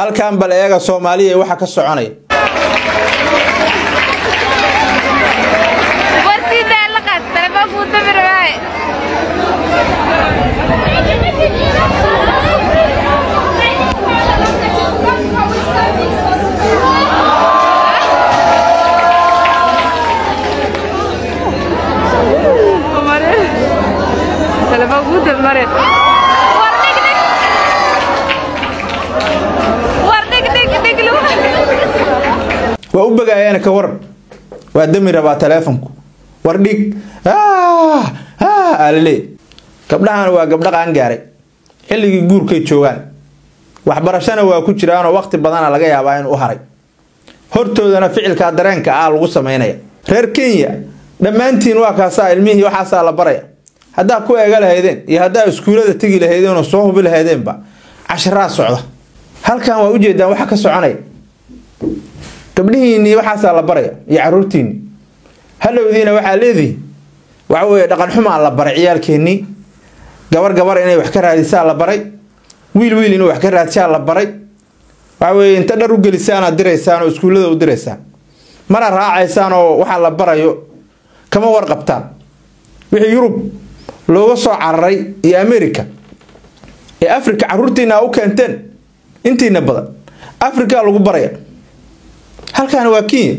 halkan bal eega soomaaliya waxa ka soconaya waa u bagaayana ka waran waa dami rabaa taleefonku war dhig alale gabdhahan waa gabdha qaan gaaray xilligii guurkay joogaan waxbarashana waa ku jiraanoo waqti badana laga yaabaa in u haray hortoodana ficilkaa dareenka ah lagu samaynaya reer kenya dhammaantiin waa kaasaa ilmihii waxaasaa la baraya haddaa ku eega lahaydeen iyo haddaa iskuullada tegi lahaydeen oo soo hubi lahaydeenba casharaa socda halkan waa ujeedaan waxa ka soconaya gabdhihiinii waxaasaa la baraya iyo caruurtiinii halowdiina waxaa leedihi waxa weye dhaqan xumaa la baray ciyaalkeennii gabar gabar inay wax ka raadisaa la baray wiil wiil inuu wax ka raadsaa la baray waxa weye inta dhar u gelisaanaad diraysaan oo iskuullada u diraysaan mana raacaysaan oo waxaa la barayo kama warqabtaan wixii yurub looga soo cararay iyo america ee africa caruurtiina u keenteen intiina badan africa lagu baraya halkaana waa kenya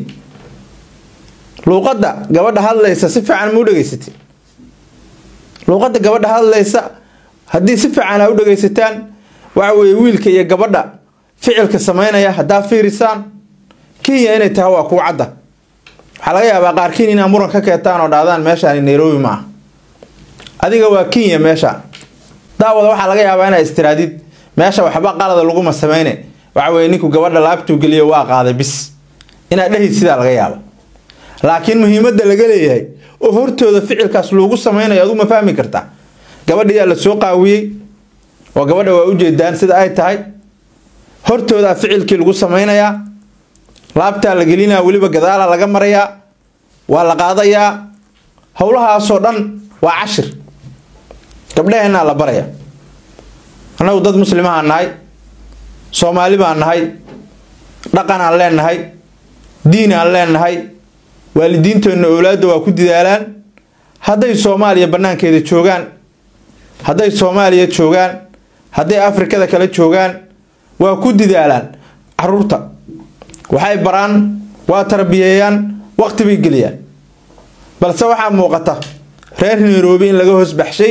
luuqadda gabadha hadlaysa si fiican ma u dhegaysatay luuqadda gabadha hadlaysa haddii si fiican a u dhegaysataan waxa weeye wiilka iyo gabadha ficilka samaynaya haddaa fiirisaan kenya inay tahay waa kuu cadda waxaa laga yaabaa qaarkiin inaa muran ka keentaan oo dhahdaan meeshaani nairobi ma ah adiga waa kenya meesha daawada waxaa laga yaabaa inaa istiraadid meesha waxba qalada laguma samayne waxa weye ninku gabadha laabtuu geliyo waa qaaday bis inaad dhehid sidaa laga yaaba laakiin muhiimadda laga leeyahay oo hortooda ficilkaas loogu samaynayo adu ma fahmi kartaa gabadhiyaa la soo qaawiyey oo gabadha waa ujeedaan sida ay tahay hortoodaa ficilkii lagu samaynayaa laabtaa la gelinaa weliba gadaala laga marayaa waa la qaadayaa howlahaasoo dhan waa cashir gabdhaheenaa la baraya annagu dad muslimahaan nahay soomaali baan nahay dhaqan aan leenahay diin aan leenahay waalidiinteenna owlaadda waa ku dadaalaan hadday soomaaliya bannaankeeda joogaan hadday soomaaliya joogaan hadday afrikada kale joogaan waa ku dadaalaan caruurta waxay baraan waa tarbiyeeyaan waqti bay geliyaan balse waxaa muuqata reer nairobi in laga hoos baxshay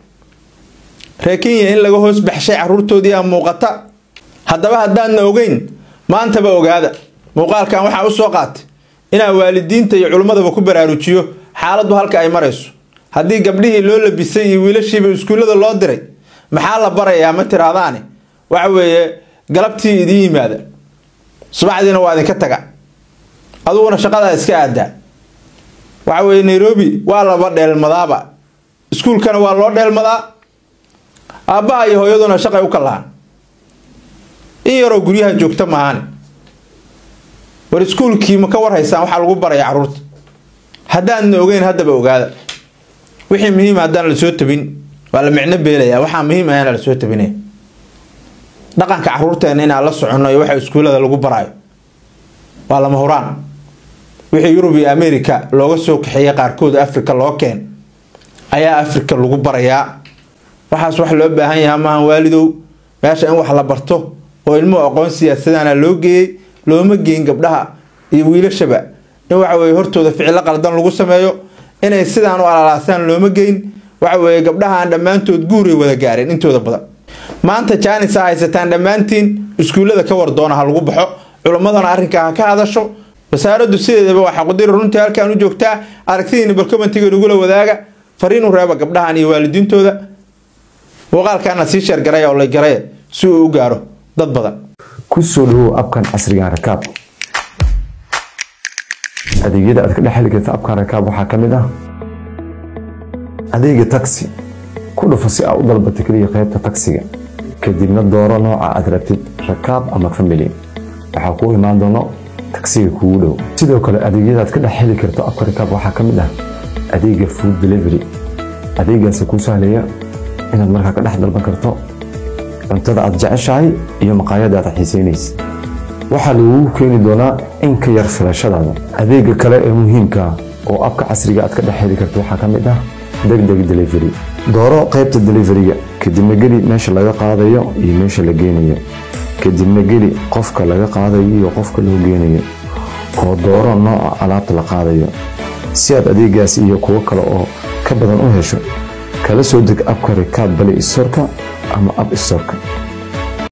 reer kenya in laga hoos baxshay caruurtoodii aa muuqata haddaba haddaadna ogeyn maantaba ogaada muuqaalkan waxaa u soo qaatay inaa waalidiinta iyo culimmadaba ku baraarujiyo xaaladdu halka ay marayso haddii gabdhihii loo labisay iyo wiilashiiba iskuullada loo diray maxaa la barayaa ma tiraadaane waxa weeye galabtii idiin yimaada subaxdiina waa idinka taga aduguna shaqadaa iska aadaa waxa weeye nairobi waa laba dheelmadaaba iskuulkana waa loo dheelmadaa aabbaha iyo hooyaduna shaqay u kalahaan in yaroo guryaha joogta maahan war iskuulkii ma ka warhaysaan waxaa lagu baraya caruurta haddaadna ogeyn haddaba ogaada wixii muhiima haddaan la soo tabin waa la micno beelaya waxaa muhiim ahana la soo tabinaya dhaqanka caruurteena inaan la soconno iyo waxa iskuullada lagu baraayo waa lama huraan wixii yurub iyo america looga soo kaxeeyay qaarkood africa loo keen ayaa africa lagu barayaa waxaas wax loo baahan yahaa maahan waalidow meesha in wax la barto oo ilmuhu aqoon siyaasadana loo geeyey looma geyin gabdhaha iyo wiilashaba in waxa weye hortooda ficilo qaldan lagu sameeyo inay sidaan u alalaasaan looma geyn waxa weeye gabdhahaan dhammaantood guuray wada gaareen intooda badan maanta jaanis a haysataan dhammaantiin iskuullada ka war doona ha lagu baxo culimmadana arrinkaa ha ka hadasho wasaaraddu sideedaba waxaa qudiri runtii halkaan u joogtaa aragtidiina balkomentiga nagula wadaaga fariinu reeba gabdhahan iyo waalidiintooda muuqaalkaana sii sheergaraya oo la garaya si uu u gaaro dad badan ku soo dhawow abkan casriga rakaab adeegyada aad ka dhex heli karta abkan rakaab waxaa ka mid ah adeega taxi ku dhufo si aad u dalbato keliya qaybta taksiga kadibna dooro nooca aad rabtid rakaab ama family waxaa kuu imaan doono taksiga kuugu dhow sidoo kale adeegyada aad ka dhex heli karto abka rakaab waxaa ka mid ah adeega food delivery adeegaasi kuu sahlaya inaad markaa ka dhex dalban karto cuntada aad jeceshahay iyo maqaayada aad xiisaynaysa waxaa lagugu keeni doonaa in ka yar filashadaada adeega kale ee muhiimka oo abka casriga aad ka dhex heli karto waxaa ka mid ah degdeg delivery dooro qaybta deliveriga kadibna geli meesha laga qaadayo iyo meesha la geenayo kadibna geli qofka laga qaadayo iyo qofka loo geenayo oo dooro nooca alaabta la qaadayo si aad adeegaas iyo kuwo kale oo ka badan u hesho kala soo deg abka rikaab bali istorka ama ab istorka